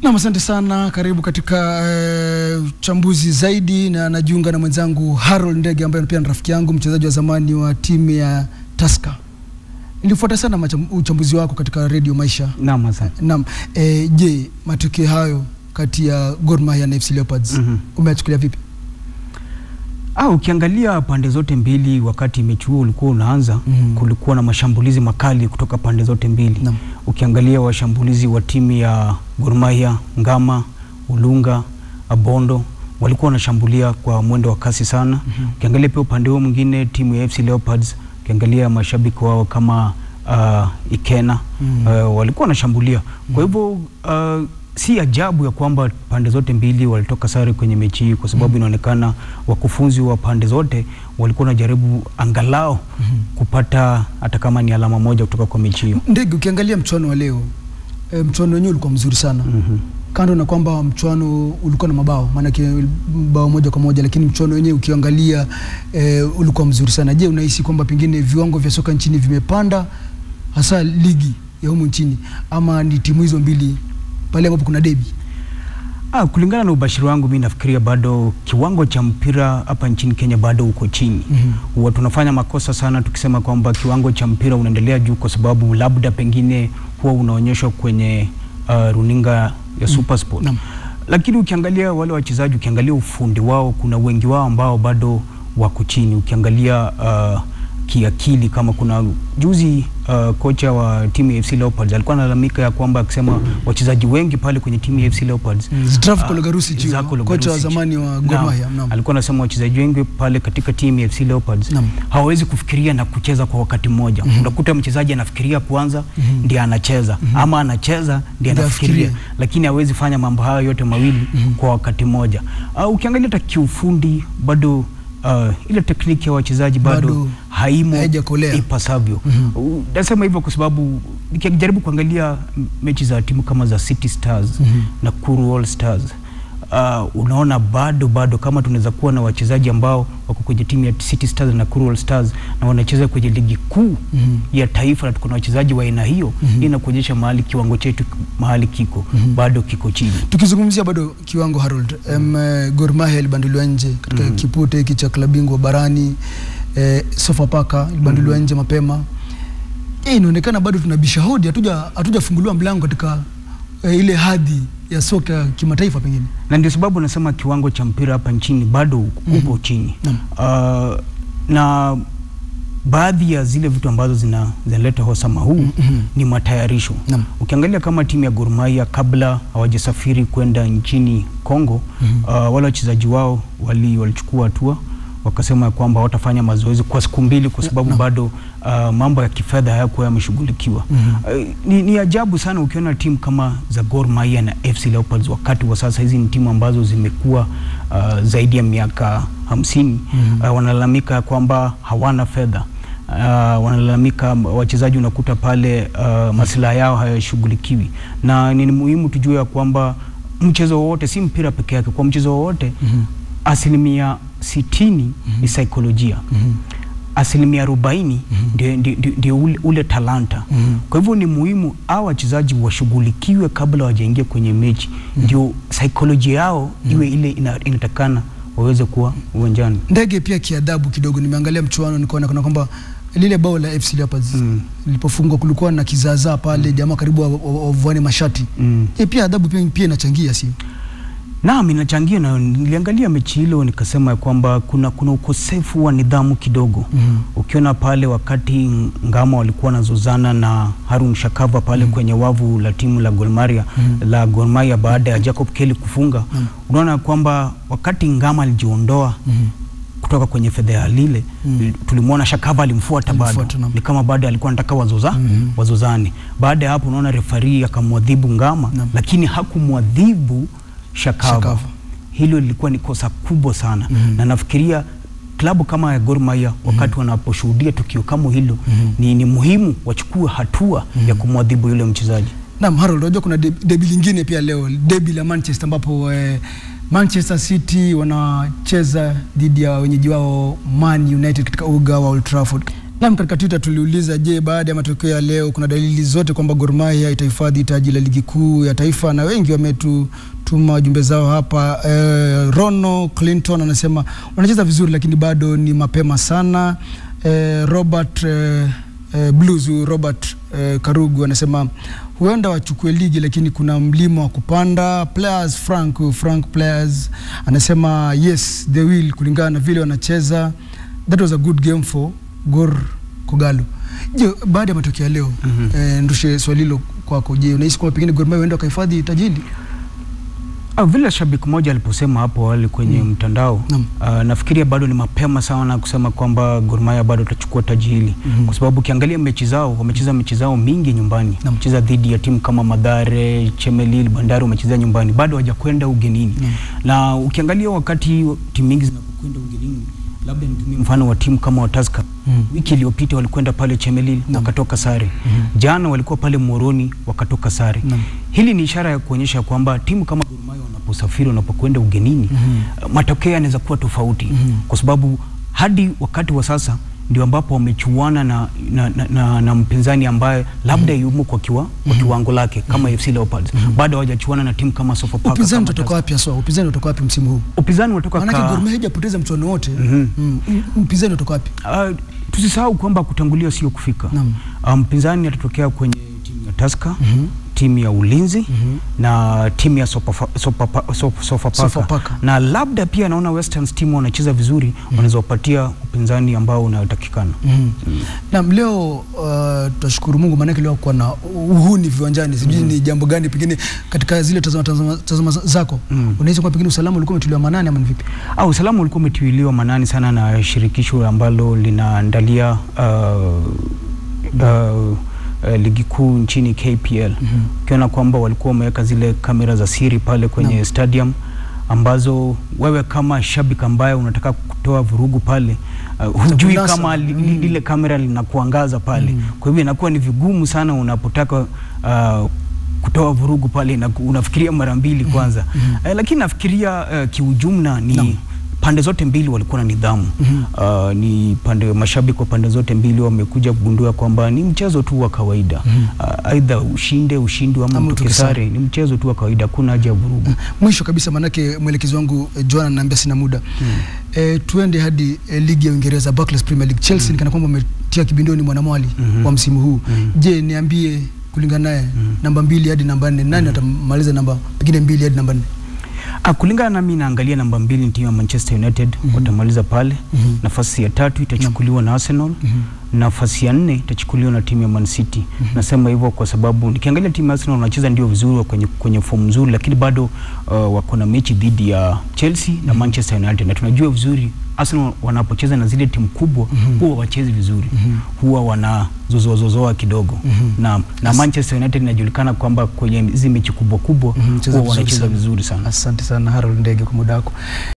Nam, asante sana. Karibu katika uchambuzi uh, zaidi, na najiunga na mwenzangu Harold Ndege ambaye pia ni rafiki yangu, mchezaji wa zamani wa timu ya Tusker. Nilifuata sana uchambuzi wako katika Radio Maisha. Naam, asante. Naam. E, je, matukio hayo kati ya Gor Mahia na FC Leopards Mhm. umeyachukulia vipi? Ah, ukiangalia pande zote mbili wakati mechi huo ulikuwa unaanza Mhm. kulikuwa na mashambulizi makali kutoka pande zote mbili. Naam. Ukiangalia washambulizi wa timu ya Gor Mahia, Ngama, Ulunga, Abondo walikuwa wanashambulia kwa mwendo wa kasi sana. Ukiangalia pia upande huo mwingine timu ya FC Leopards, ukiangalia mashabiki wao kama uh, Ikena Mhm. uh, walikuwa wanashambulia. Kwa hivyo uh, si ajabu ya kwamba pande zote mbili walitoka sare kwenye mechi hii, kwa sababu inaonekana wakufunzi wa pande zote walikuwa wanajaribu angalau kupata hata kama ni alama moja kutoka kwa mechi hiyo. Ndege, ukiangalia mchuano wa leo e, mchuano wenyewe ulikuwa mzuri sana Mhm. kando na kwamba mchuano ulikuwa na mabao maanake bao moja kwa moja, lakini mchuano wenyewe ukiangalia e, ulikuwa mzuri sana. Je, unahisi kwamba pengine viwango vya soka nchini vimepanda hasa ligi ya humu nchini, ama ni timu hizo mbili pale ambapo kuna debi? Ah, kulingana na ubashiri wangu mi nafikiria bado kiwango cha mpira hapa nchini Kenya bado uko chini. Mhm. Huwa tunafanya makosa sana tukisema kwamba kiwango cha mpira unaendelea juu, kwa sababu labda pengine huwa unaonyeshwa kwenye uh, runinga ya Supersport. Naam. Lakini ukiangalia wale wachezaji, ukiangalia ufundi wao, kuna wengi wao ambao bado wako chini. Ukiangalia uh, kiakili, kama kuna juzi uh, kocha wa timu ya FC Leopards alikuwa analalamika ya kwamba akisema wachezaji wengi pale kwenye timu ya FC Leopards Zdravko Ah, Logarusic, Zdravko kocha wa Logarusic. zamani wa Gor Naam. Mahia. Naam. Alikuwa anasema wachezaji wengi pale katika timu ya FC Leopards Naam. hawawezi kufikiria na kucheza kwa wakati mmoja. Unakuta mchezaji anafikiria kwanza ndiye anacheza ama anacheza ndiye Ndiye anafikiria, afikirie. lakini hawezi fanya mambo hayo yote mawili kwa wakati mmoja. Uh, ukiangalia hata kiufundi bado uh, ile tekniki ya wachezaji bado, Bado haimo haijakolea. ipasavyo. Uh, Nasema hivyo kwa sababu nikijaribu kuangalia m- mechi za timu kama za City Stars na Kuru All Stars uh, unaona bado bado kama tunaweza kuwa na wachezaji ambao wako kwenye timu ya City Stars na Kuru All Stars na wanacheza kwenye ligi kuu Mhm. ya taifa na tuko na wachezaji wa aina hiyo, hii inakuonyesha mahali kiwango chetu mahali kiko bado kiko chini. Tukizungumzia bado kiwango Harold, um, Gor Mahia ilibanduliwa nje katika kipute hiki cha klabu bingwa barani eh, Sofapaka ilibanduliwa nje mapema. Eh, inaonekana bado tunabisha hodi, hatuja hatujafunguliwa mlango katika eh, ile hadhi ya soka ya kimataifa pengine. na ndio sababu nasema kiwango cha mpira hapa nchini bado upo chini Naam. uh, na baadhi ya zile vitu ambazo zina zinaleta hosama huu Mhm. ni matayarisho. Naam. Ukiangalia kama timu ya Gor Mahia kabla hawajasafiri kwenda nchini Kongo, uh, wale wachezaji wao wali walichukua hatua wakasema ya kwamba hawatafanya mazoezi kwa siku mbili kwa sababu bado uh, mambo ya kifedha hayakuwa yameshughulikiwa. Uh, ni, ni ajabu sana ukiona timu kama za Gor Mahia na FC Leopards wakati wa sasa. Hizi ni timu ambazo zimekuwa uh, zaidi ya miaka hamsini uh, wanalalamika ya kwamba hawana fedha uh, wanalalamika wachezaji, unakuta pale uh, maslaha yao hayashughulikiwi, na ni muhimu tujue ya kwamba mchezo wowote, si mpira peke yake, kwa mchezo wowote asilimia sitini ni saikolojia asilimia arobaini ndio ndio- ndio- ndio ule, ule talanta. Kwa hivyo ni muhimu hao wachezaji washughulikiwe kabla wajaingia kwenye mechi, ndio saikolojia yao iwe ile ina, inatakana waweze kuwa uwanjani. Ndege pia kiadabu kidogo, nimeangalia mchuano nikaona kuna kwamba lile bao la FC Leopards Mm. lilipofungwa kulikuwa na kizaazaa pale, jamaa karibu wa- wa- wavuane mashati. Mm. Eh, pia adabu pia, pia inachangia sio? Naam, inachangia na niliangalia mechi hilo nikasema ya kwamba kuna, kuna ukosefu wa nidhamu kidogo. Mhm. Ukiona pale wakati Ngama walikuwa wanazozana na Harun Shakava pale kwenye wavu la timu la Gor Mahia la Gor Mahia baada ya Jacob Kelly kufunga, unaona kwamba wakati Ngama alijiondoa kutoka kwenye fedha lile tulimwona Shakava alimfuata bado, Alimfuata, naam. ni kama bado alikuwa anataka wazoza wazozane. Baada ya hapo, unaona refari akamwadhibu Ngama Naam. lakini hakumwadhibu Shakava. Shakava. Hilo lilikuwa ni kosa kubwa sana na nafikiria klabu kama ya Gor Mahia wakati wanaposhuhudia tukio kama hilo ni, ni muhimu wachukue hatua ya kumwadhibu yule mchezaji. Naam, Harold, unajua kuna debi, debi lingine pia leo, debi la Manchester ambapo eh, Manchester City wanacheza dhidi ya wenyeji wao Man United katika uga wa Old Trafford. Naam, katika Twitter tuliuliza, je, baada ya matokeo ya leo kuna dalili zote kwamba Gor Mahia itahifadhi taji la ligi kuu ya taifa? Na wengi wametutuma jumbe zao hapa. Eh, Rono Clinton anasema wanacheza vizuri, lakini bado ni mapema sana. Eh, Robert eh, eh, Blues huyu Robert eh, Karugu anasema huenda wachukue ligi lakini kuna mlima wa kupanda. Players Frank huyu Frank Players anasema yes they will, kulingana na vile wanacheza. That was a good game for Gor Kogalo. Je, baada ya matokeo ya leo Mhm. eh, ndushe swali hilo kwako. Je, unahisi kwamba pengine Gor Mahia huenda wakahifadhi taji hili? Ah, vile shabiki mmoja aliposema hapo awali kwenye Mm. mtandao Naam. ah, nafikiria bado ni mapema sana kusema kwamba Gor Mahia bado atachukua taji hili Mhm. kwa sababu ukiangalia mechi zao wamecheza mechi zao mingi nyumbani Naam. wamecheza dhidi ya timu kama Madhare, Chemelil, Bandari wamecheza nyumbani bado hawajakwenda ugenini Naam. na ukiangalia wakati timu mingi zinapokwenda ugenini labda nitumie mfano wa timu kama wa Tusker Mm. wiki iliyopita walikwenda pale Chemelil Naam. wakatoka sare Mhm. jana walikuwa pale Moroni wakatoka sare Naam. hili ni ishara ya kuonyesha kwamba timu kama Gor Mahia wanaposafiri wanapokwenda ugenini Mhm. matokeo yanaweza kuwa tofauti Mhm. kwa sababu hadi wakati wa sasa ndio ambapo wamechuana na, na, na, na, na mpinzani ambaye labda yumo kwa, kiwa, kwa kiwango lake kama FC Leopards bado hawajachuana na timu kama Sofapaka Upinzani kama utatoka Tusker. wapi haswa? Upinzani utatoka wapi msimu huu? upinzani unatoka Maanake ka- Gor Mahia hajapoteza mchuano wote. Mhm. Mm. Upinzani utatoka wapi? Ah, tusisahau kwamba kutangulia sio kufika. Naam. Ah, mpinzani atatokea kwenye timu ya Tusker, Mhm. timu ya Ulinzi Mhm. na timu ya Sopafa- Sopapa- Sop- Sofapaka Sofapaka. na labda pia naona Westerns timu wanacheza vizuri wanaweza wapatia upinzani ambao unatakikana. Mhm. Naam, leo uh, tutashukuru Mungu maanake leo kuwa na uhuni viwanjani. Sijui ni jambo gani pengine katika zile tazama, tazama, tazama zako Mm. unahisi kwamba pengine usalama ulikuwa umetuliwa manane ama ni vipi? Ah, usalama ulikuwa umetiwiliwa manani sana na shirikisho ambalo linaandalia uh, uh, uh, ligi kuu nchini KPL Mhm. ukiona kwamba walikuwa wameweka zile kamera za siri pale kwenye Naam. stadium ambazo wewe kama shabiki ambaye unataka kutoa vurugu pale uh, hujui kunasa. kama li, li, Mm. lile kamera linakuangaza pale Mm. kwa hivyo inakuwa ni vigumu sana unapotaka uh, kutoa vurugu pale na unafikiria mara mbili kwanza Mhm. eh, lakini nafikiria uh, kiujumla ni Naam. pande zote mbili walikuwa na nidhamu Mhm. uh, ni pande mashabiki wa pande zote mbili wamekuja kugundua kwamba ni mchezo tu wa kawaida Mhm. uh, aidha ushinde ushindwe ama Ama mtoke utoke sare. sare ni mchezo tu wa kawaida hakuna haja ya vurugu Mwisho kabisa, maanake mwelekezi wangu eh, Joan ananiambia sina muda eh, tuende hadi eh, ligi ya Uingereza Barclays Premier League. Chelsea nikana kwamba wametia kibindoni mwanamwali Mhm. wa msimu huu. Mhm. Je, niambie kulingana naye namba mbili hadi namba nne nani atamaliza namba pengine mbili hadi namba nne? Ah, kulingana nami naangalia namba mbili ni timu ya Manchester United Mhm. watamaliza pale Mhm. nafasi ya tatu itachukuliwa na Arsenal Mhm. nafasi ya nne itachukuliwa na timu ya Man City. Nasema hivyo kwa sababu nikiangalia timu ya Arsenal wanacheza ndio vizuri wa kwenye, kwenye fomu nzuri, lakini bado uh, wako na mechi dhidi ya Chelsea na Manchester United, na tunajua vizuri Arsenal wanapocheza na zile timu kubwa Mhm. huwa wachezi vizuri Mhm. huwa wana zozoazozoa kidogo Mhm. na, na As- Manchester United inajulikana kwamba kwenye hizi mechi kubwa kubwa Mhm, cheza huwa vizuri wanacheza sana. vizuri sana. Asante sana Harold Ndege kwa muda wako.